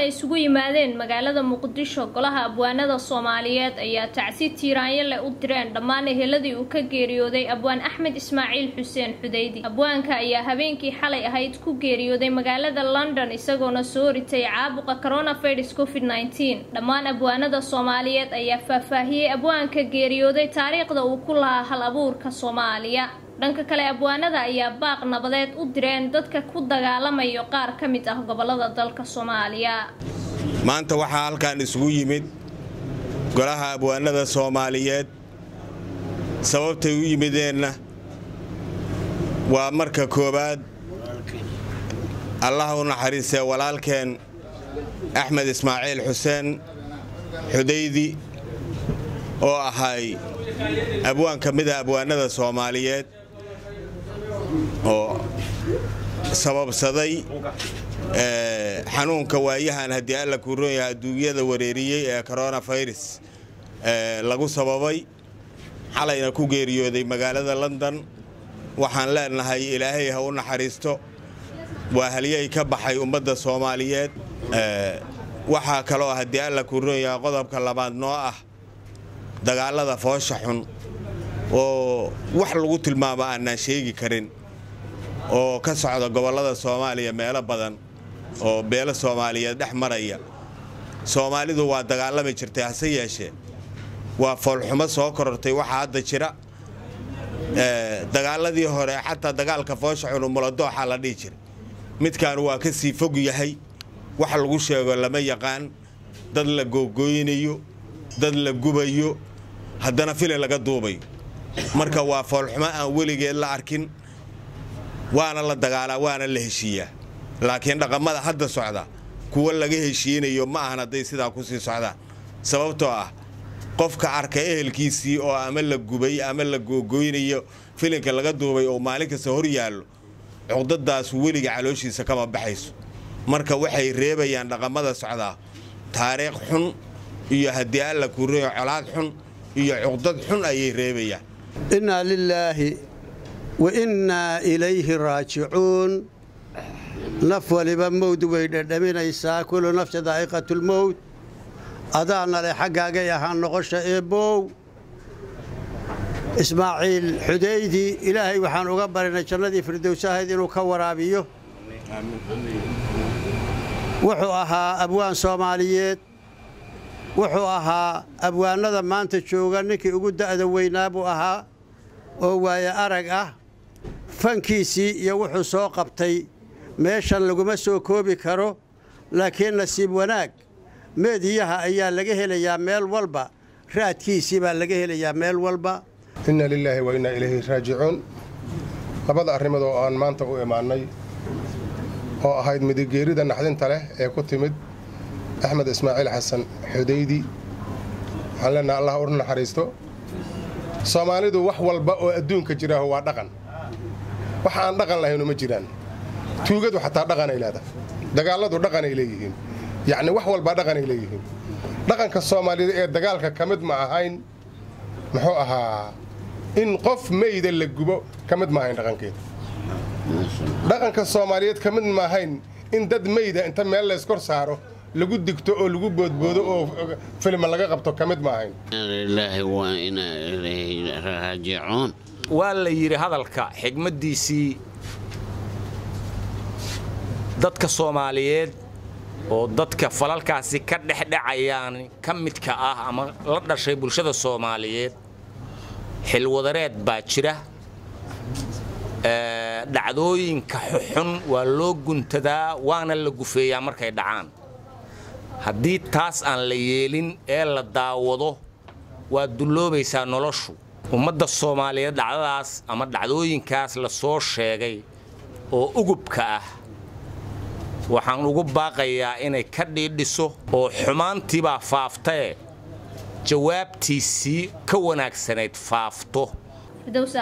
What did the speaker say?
ay isugu yimaadeen magaalada muqdisho golaha abwaanada soomaaliyeed ayaa tacsi tiiraanyo leh u direen dhammaan eheladii uu ka geeriyooday abwaan axmed ismaaciil xuseen xudeydi abwaanka ayaa habeenkii xalay ahayd ku geeriyooday magaalada london isagoona soo ritay caabuqa coronavirus covid nneteen dhammaan abwaanada soomaaliyeed ayaa faahfaahiyey abwaanka geeriyooday taariikhda uu ku lahaa hal abuurka soomaaliya dhanka kale abwaanada ayaa baaq nabadeed u direen dadka ku dagaalamayo qaar ka mid ah gobolada dalka soomaaliya maanta waxaa halkan isugu yimid golaha abwaanada soomaaliyeed sababtay u yimideenna waa marka koowaad allah u naxariistee walaalkeen axmed ismaaciil xuseen xudaydi oo ahay abwaan ka mida abwaanada soomaaliyeed oo sababsaday xanuunka waayahan haddii alla kuu ron yahay adduunyada wareeriyey ee coronafirus lagu sababay xalayna ku geeriyooday magaalada london waxaan leenahay ilaahay ha u naxariisto waa halyay ka baxay ummadda soomaaliyeed waxaa kaloo haddii alla kuu ron yahay qodobka labaad noo ah dagaalada foosha xun oo wax lagu tilmaamo aanaan sheegi karin oo ka socda gobollada soomaaliya meelo badan oo beelo soomaaliyeed dhex maraya soomaalidu waa dagaalami jirtay hase yeeshee waa foolxumo soo korortay waxaa hadda jira dagaaladii hore xataa dagaalka foosha xun umuladooxa la dhihi jiray midkaan waa ka sii fog yahay wax lagu sheego lama yaqaan dad la googooynayo dad la gubayo haddana fili laga duubayo marka waa foolxumo aan weligeed la arkin waana la dagaalaa waana la heshiiyaa laakiin dhaqamada hadda socda kuwa laga heshiinayo ma ahan hadday sidaa ku sii socdaan sababtoo ah qofka arka ehelkiisii oo ama la gubay ama la googooynayo filinka laga duubay oo maalin kasta hor yaallo cuqdadaas weliga calooshiisa kama baxayso marka waxay reebayaan dhaqamada socdaa taariikh xun iyo haddii alla kuureeyo colaad xun iyo cuqdad xun ayay reebayaan innaa lilaahi wa innaa ilayhi raajicuun naf waliba mowd way dhedhaminaysaa kullu nafsi daa'iqatulmowd adaana leh xaggaagay ahaan noqosha eebbow ismaaciil xudaydi ilaahay waxaan uga barinay jannadii firdowsahayd inuu ka waraabiyo wuxuu ahaa abwaan soomaaliyeed wuxuu ahaa abwaanada maanta jooga ninkii ugu da'da weynaa buu ahaa oo waaye arag ah fankiisii iyo wuxuu soo qabtay meeshan laguma soo koobi karo laakiin nasiib wanaag meediyaha ayaa laga helayaa meel walba raadkiisii baa laga helayaa meel walba inna lilaahi wa innaa ilayhi raajicuun labada arrimood oo aan maanta u imaannay oo ahayd midigeerida naxdinta leh ee ku timid axmed ismaaciil xasan xudaydi waxaan leenaha allah u naxariisto soomaalidu wax walba oo adduunka jiraaho waa dhaqan wax aan dhaqan lahaynu ma jiraan tuugadu xataa dhaqanay leedahay dagaalladu dhaqanay leeyihiin yacni wax walbaa dhaqanay leeyihiin dhaqanka soomaaliyeed ee dagaalka ka mid ma ahayn muxuu ahaa in qof meyda la gubo ka mid ma ahayn dhaqankeeda dhaqanka soomaaliyeed ka mid ma ahayn in dad meyda inta meel layskor saaro lagu digto oo lagu boodboodo oo filma laga qabto ka mid ma ahayn waa la yidhi hadalka xigmaddiisii dadka soomaaliyeed oo dadka falalkaasi ka dhexdhacayaan ka midka ah ama la dhashay bulshada soomaaliyeed xilwadareed baa jira dhacdooyinka xuxun waa loo guntadaa waana la gufeeyaa markay dhacaan haddii taas aan la yeelin ee la daawado waa dulloobaysaa noloshu ummadda soomaaliyeed dhacdadaas ama dhacdooyinkaas la soo sheegay oo ugubka ah waxaan ugu baaqayaa inay ka dhiidhiso oo xumaantiibaa faaftae jawaabtiisii ka wanaagsanayd faafto